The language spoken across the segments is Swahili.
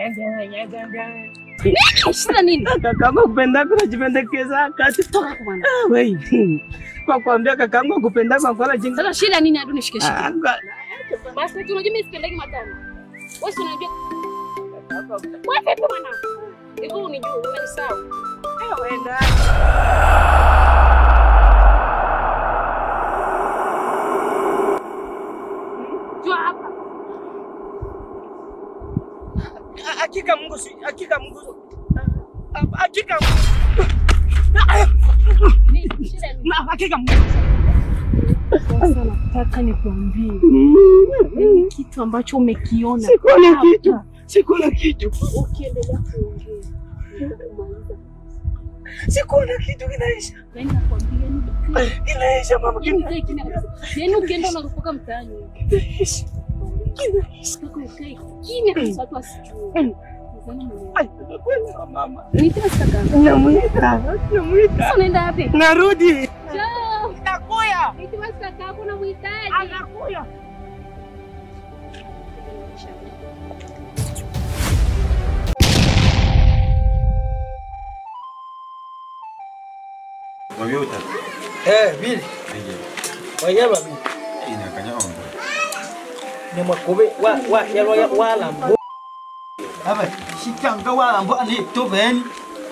Shida nini? Kakangu kupendako najipendekeza kati. Toka kwa bwana. Ah, wei. Kwa kuambia kakangu kupendako akwala jinga. Sasa shida nini hadi unishike shike? Ah, kwa- Basi tunajua mimi sipendagi matano. Wewe si unajua. Wewe vipi bwana? Hivi unijua umenisahau. Jua hapa. Hakika Mungu si hakika Mungu. Ah, Hakika Ni shida nini? na hakika Mungu. Sasa nataka nikwambie ni kitu ambacho umekiona. Sikuona hapa. kitu. Sikuona kitu. Ukiendelea kuongea nitakumaliza. Sikuona kitu kinaisha. Yaani nakwambia ni Kinaisha mama. Yaani ukae kimya kabisa. Yaani ukienda unarupuka mtaani. Kinaisha. Kinaisha. Nataka ukae kimya kabisa watu wasijue. Nadhani umeelewa. Ai, nakwenda mama. Niite sasa. Namuita. Namuita. Sasa unaenda wapi? Narudi. Njoo. Nakuya. Niite basi kaka yako unamhitaji. Anakuya. Wavyuta. Eh, bili. Wayaba bili. Ina kanya ombo. Ni makobe wa wa yalo ya wala mbo. Aba, shikanga wala mbo ani to beni.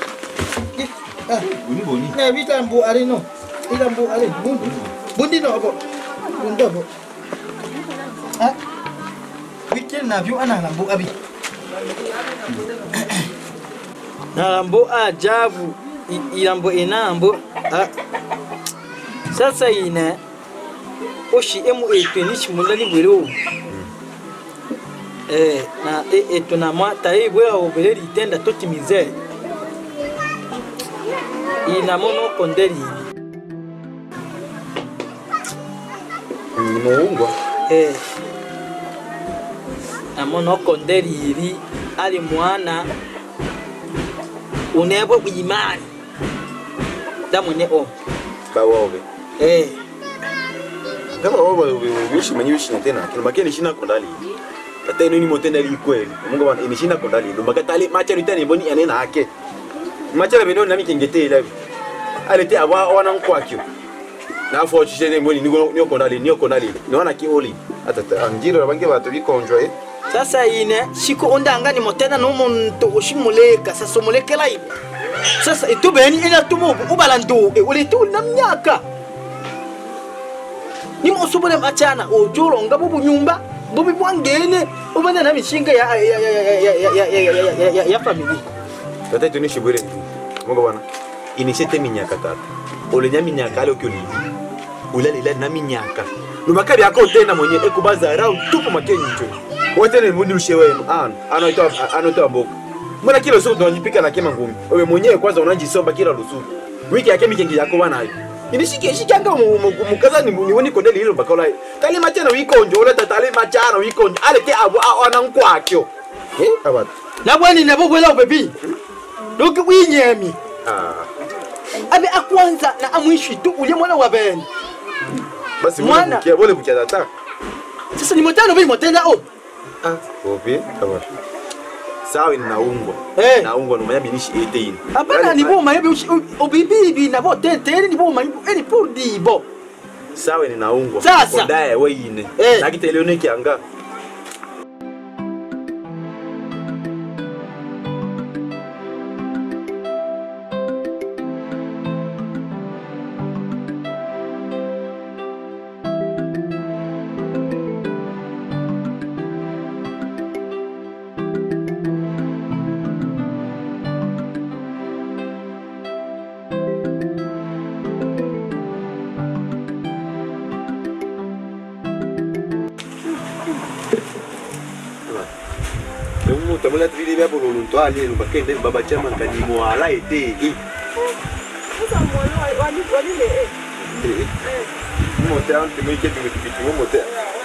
Buni boni. Ne bita mbo ari no. Ila mbo ari bundi. Bundi no abo. Bundi abo. Ah. Weekend na vyo ana lambo abi. Na lambo ajabu. I- Ilambo inambo. Ah. Sasa ina oshi emu etu ni chimulali bwero. Eh, na e, etu na mata e bwe obere litenda totimize. Ina mono kondeli. Muungwa. Eh. Na mono kondeli iri ali mwana unebo imani. Damune o. Bawobe. Eh. Kama wao wishi manyi wishi na tena. Kina makeni shina kondali. Tata ino ni motenda li kweli. Mungu bana ini shina kondali. Ndo makatali macha ni tani boni anena hake. Macha beno nami kengete ila. Alete aba wana nkwakyo. Na afo chishene mboni ni ni kondali ni kondali. Ni wana kioli. Atata anjiro bange batu bikonjwa eh. Sasa ine shiko ondanga ni motenda no muntu ushimuleka sasa umulekela hivi. Sasa itubeni ina tumu ubala ndo e ule tu na myaka. Ni musubule machana ojoro ngabo bunyumba bubi bwangene ubana na mishinga ya ya ya ya ya ya ya ya ya ya ya ya family. Tata itu ni shibure ndu. Mungu bana. Ini sete minyaka tata. Ole nya minyaka ale okyo livi. Ula lila na minyaka. Lumakabi yako tena mwenye ekubaza rau tupo makenyi tu. Wote ni mundi ushe wenu. Ano, ano ito ano ito mboka. Mbona kila usiku tunajipika na kema ngumi. Wewe mwenyewe kwanza unajisomba kila lusuku. Wiki yake mikengi yako bana hiyo. Inishike shikanga mukaza ni ni woni kondeli hilo bakola. Tali machana wikonjo ule tatali machana wikonjo. Ale ke abo ana nkwakyo. Eh, abata. Na bwani na bobwela ubebi. Doki winyemi. Ah. Abe akwanza na amwishi tu ule mwana wa beni. Basi Mwana. mwana bukia bole bukia tata. Sasa ni motenda bili motenda o. Ah, opi, kama. Sawa inaungwa. Eh. Naungwa numanya binishi 18. Hapana ni boma yebi ubibibi na bo tete ni boma eni pour dibo. Sawa ninaungwa. Sasa. Kondaye weine. Eh. Nakiteleo nikianga. Mungu tamula tibili bya bololo ntwali elo bakende baba chama kani mwala ete. Sasa mwana wali wali le eh. Mote ante mwike tu kitu kitu mote.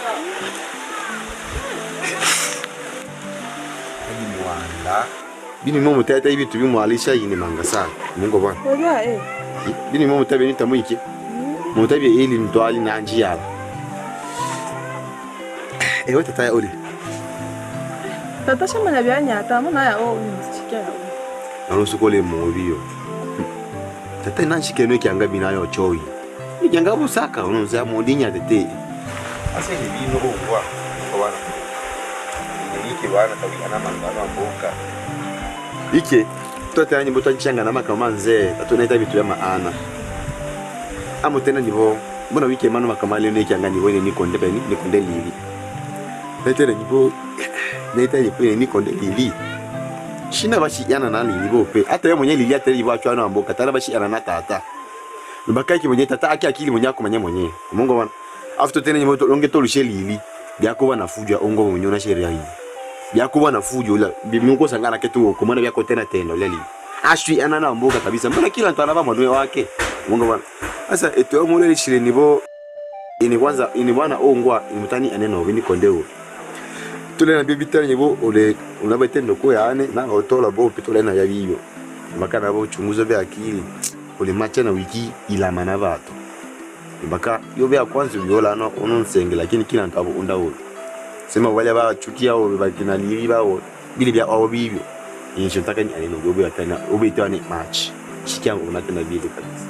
Ani mwala. Bini momo tata hivi tu bimwalisha yine manga sana. Mungu bwana. Oga eh. Bini momo tabe ni tamwike. Mote bi ili ntwali na njia. Eh wata taya oli. tata shamanya byanyata muna ya o nisikia ya o nanosukole mobiyo tata nanshikeno ekyanga binayo choyi ikyanga busaka unonza mundinya tete ase libino obwa obana ike bana tawi ana mangano amboka ike tote anyi boto nchanga na makama nze tatoneta bitu ya maana amo tena nivo mbona wike mano makama leo nekyanga nivo ne nikonde beni nikonde lili netera nivo neta nipo ne nikonde lili shina bashiana na lili bope hata yeye mwenye lili atari ibo achwana amboka tala bashiana na tata mbaka ki mwenye tata aki akili mwenye akomanya mwenye mungu bana after tena nyimo longe tolushe lili byako bana fuja ongo mwenye na sheria hii byako bana fuja ula bimungu sangana ketu komana byako tena tendo leli ashwi ana na amboka kabisa mbona kila mtu anaba mwanwe wake mungu bana sasa eto mule lishire nibo ini kwanza ini bwana ongwa imutani aneno bini kondeo tole na bibi tani bo ole unaba tendo ko yane na otola bo pitole na yabiyo makana bo chunguzo bya akili ole macha na wiki ilama na bato mpaka yo bya kwanza yola no ononsenge lakini kila ntabo undawo sema wale ba chukia o bakina lili ba o bili bya awo bibyo yesho taka ni aneno yo bya tana obetwa ni match shikia unatenda bili kabisa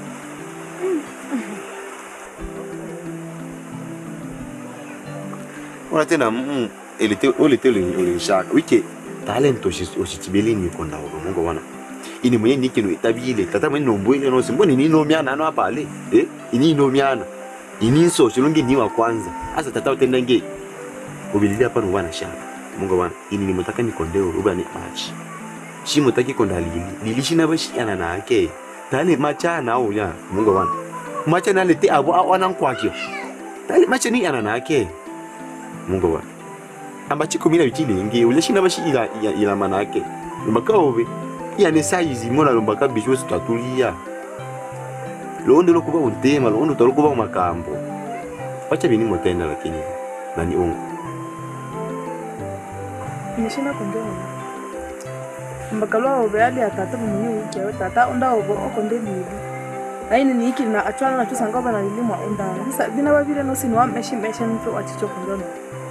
ona tena mm, elite olite ulinshaka wike talent oshitibeli nikonda obo mungu wana ini mwenye nikino itabile tata mwenye nombwele nosi mboni ni nomiana ano apale eh ini nomiana ini nso shilungi ni wa kwanza asa tata utenda nge ubilili hapa nwana shaka mungu wana ini ni mutaka nikondeo uba ni machi shi mutaki konda lili lili shina bashi yana na ake tale macha na uya mungu wana macha na lete abo awana nkwakyo tale macha ni yana na ake mungu wana ambachi kumina bikilingi uleshina bashi ila ila, ila manake mbaka obe yani saizi mona lombaka bisho situatulia londo lokuba untema londo talokuba makambo wacha bini motenda lakini nani ungu nishina kondeo mbakalwa obe ali atata mwenye wiki ya tata onda obo okonde lili aini ni iki na achwana na tusanga bana lili mwa ondana sasa bina babire no sinwa meshi meshi nto achicho kondona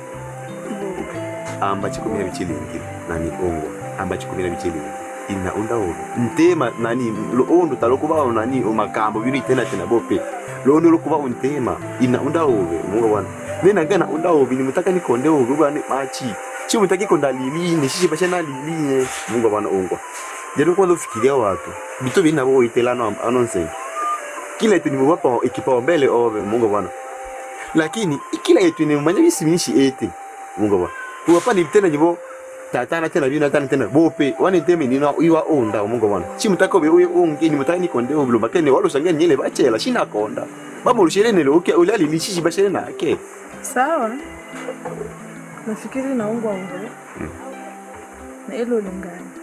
ambachi kumina bichilingi nani ungu ambachi kumina bichilingi ina unda obe ntema nani londo talokuba nani umakambo bini tena tena bope londo lokuba untema ina unda obe mungu wana nena gana unda obe ni mutaka nikonde obe bwana machi chi mutaki konda lili ni shishi bashana lili mungu wana ungwa jero kwanza ufikiria watu bitu bina bo itelano anonse kila yetu nimewapa ekipaumbele obe mungu bwana lakini kila yetu nimemanya bisimishi ete mungu bwana tuwapa ni tena nyibo tatana tena bina tana tena bope wani teme nina iwa onda mungu bwana chi mutaka obe uye ungi ni mutaka nikonde obe makene walo sangani nyele bachela shina konda baba ulisherene lo uke ulali lishishi bashere na ake sawa nafikiri naungwa ungo na ilo lingani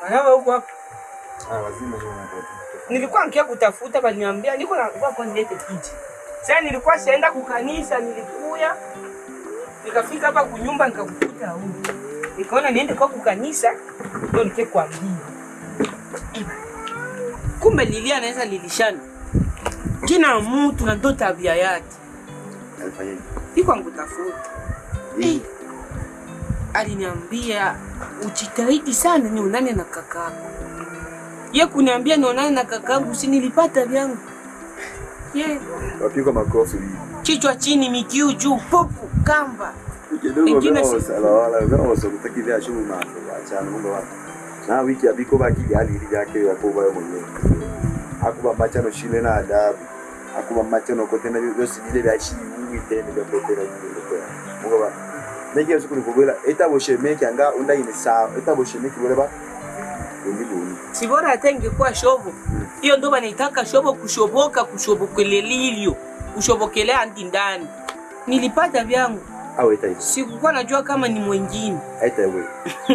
Anawa huko hapo. Ah, lazima hiyo mambo. Nilikuwa nikia kutafuta baliniambia niko na kwa kwa nilete kiti. Sasa nilikuwa sienda kukanisa nilikuya. Nikafika hapa kunyumba nikakukuta huko. Nikaona niende kwa kukanisa ndio nike kuambia. Kumbe Lilia anaweza lilishana. Kina mtu na ndo tabia yake. Alifanyaje? Iko angutafuta. Hii. aliniambia ujitahidi sana nionane na kakako. Ye kuniambia nionane na kakangu, si nilipata vyangu. Ye Wapigwa makofi. kichwa chini, mikiu juu, popu kamba. Kidogo Ingine vyo si- sala wala vyo so kutakivya shughuli mambo achana mungu wako. Na wiki abiko baki hali ili yake ya kwa wewe mwenyewe. Akuba machano shile na adabu. Akuba machano kote na byose bile bya shi witende bya kote na bile kwa. Mungu ba. Nege siku nikubwela eta boshemeki anga unda ine sawa. Eta boshemeki bole ba. Ngi buni. Si bora hata ingekuwa shobo hiyo, ndo banaitaka shobo, kushoboka, kushobokelelilio, kushobokelea andi ndani. Nilipata vyangu, Au eta hizo. sikukuwa najua kama ni mwingine. Eta wewe.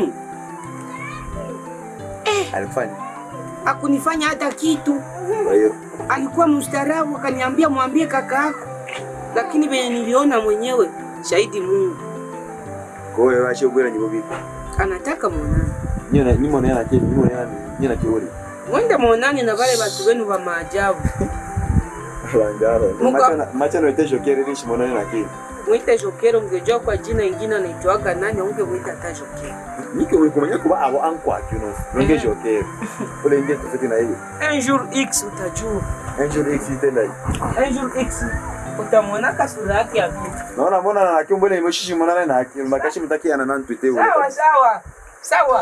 Alifanya. Hakunifanya hata kitu. Kwa hiyo alikuwa mstaarabu, akaniambia mwambie kaka yako, lakini venye niliona mwenyewe, shahidi Mungu kwa hiyo washe bwela nyibo bibi. anataka mwonani, Nyona nyimo na kile nyimo na nyina kiori. mwende mwonani na wale watu wenu wa maajabu, Bandaro. Mungu- Machano machano etesho kere rishi monane na kile. mwite Jokero. Ungejua kwa jina ingine anaitwaga nani, ungemwita hata Jokero. Nike ulikumanya kuba abo ankwa kuno. Nonge Eh. jokere. Ule nge tofauti na hiyo. Un jour X utajua, Angel X itenda hii. un jour X utamwona kasura yake ya vitu. Naona mbona na nakio mbele imeshishi monane na akili. Makashi mtaki ana nan tuite ule. Sawa sawa sawa.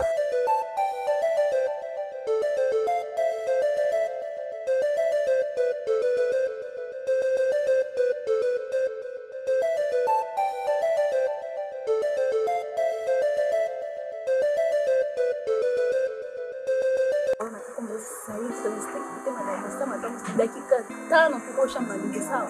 dakika tano kukosha malizi sawa.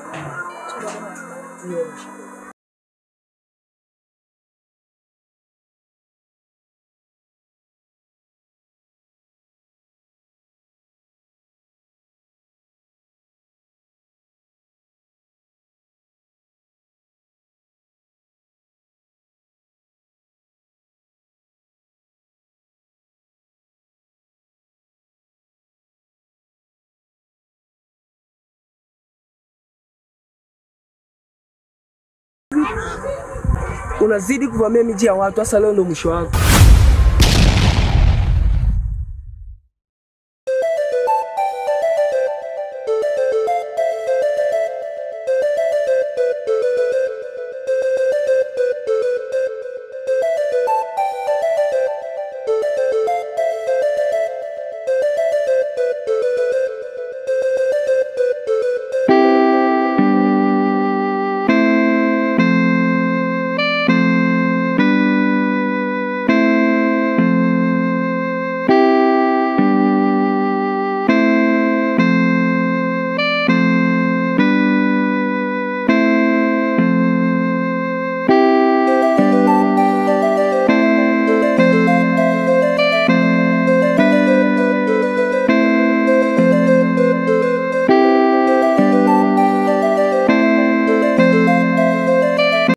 Unazidi kuvamia miji ya watu, hasa leo ndo mwisho wako.